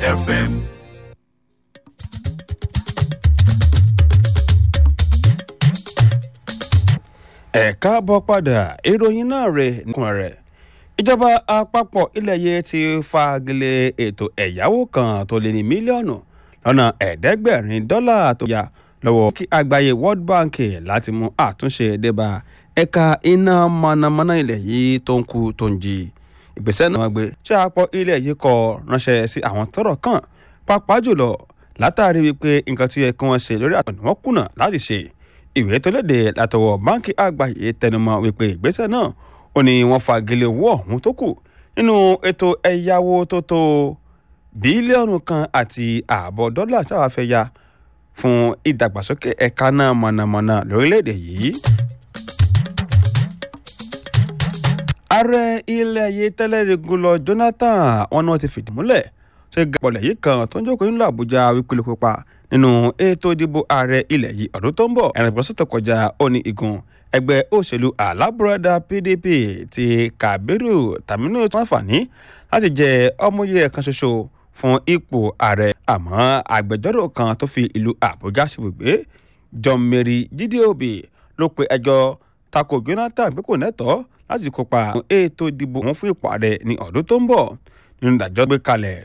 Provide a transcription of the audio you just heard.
FM. ẹ káàbọ̀ padà ìròyìn náà rè nìkan rẹ̀ ìjọba àpapọ̀ ilẹ̀ yìí ti fagilé ètò ẹ̀yáwó kan tó lé ní mílíọ̀nù lọ́nà ẹ̀ẹ́dẹ́gbẹ̀rin dọ́là tó yá lọ́wọ́ kí àgbáyé world bank láti mú àtúnṣe débà ẹ̀ka iná mọ̀nàmọ́ná ilẹ̀ yìí tó ń kú tó ń jí ìgbésẹ̀ náà gbé ṣé àpọ̀ ilẹ̀ yìí kọ ránṣẹ́ sí àwọn tọ́rọ̀ kàn pàápàá jùlọ látàrí wípé nǹkan tó yẹ kí wọ́n ṣe lórí àtọ̀nà wọn kùnà láti ṣe ìwé tó léde látọwọ́ báńkì àgbáyé tẹnumọ́ wípé ìgbésẹ̀ náà ó ní wọ́n fagilé owó ọ̀hún tó kù nínú ètò ẹ̀yáwó tó tó bílíọ̀nù kan àti ààbọ̀ dọ́là táwa fẹ́ ya fún ìdàgbàsókè ẹ̀ka náà mọ̀nàmọ́ná lórílẹ̀‐èdè yìí. ààrẹ ilẹ̀ yìí tẹ́lẹ̀ rí Goodluck Jonathan wọn náà ti fìdí múlẹ̀ ṣe gàpọ̀lẹ̀ yìí kan tó ń jókòó nílùú Àbújá wípé ló kópa nínú ètò ìdìbò ààrẹ ilẹ̀ yìí ọdún tó ń bọ̀ ẹ̀rìn ìgbọ́sọ̀ tó kọjá ó ní igun ẹgbẹ́ òṣèlú alábùradà PDP ti Kabiru Taminu tó wọ́n fàní láti jẹ ọmọye kan ṣoṣo fún ipò ààrẹ àmọ́ agbẹjọ́rò kan tó fi ìlú Àbújá ṣebùgbé John Mary Jídé Òbí ló pe ẹjọ́ tako Jonathan pé kò nẹ́tọ̀ọ́ láti kópa ètò ìdìbò òun fún ipò ààrẹ ní ọdún tó ń bọ̀ nínú ìdájọ́ gbé kalẹ̀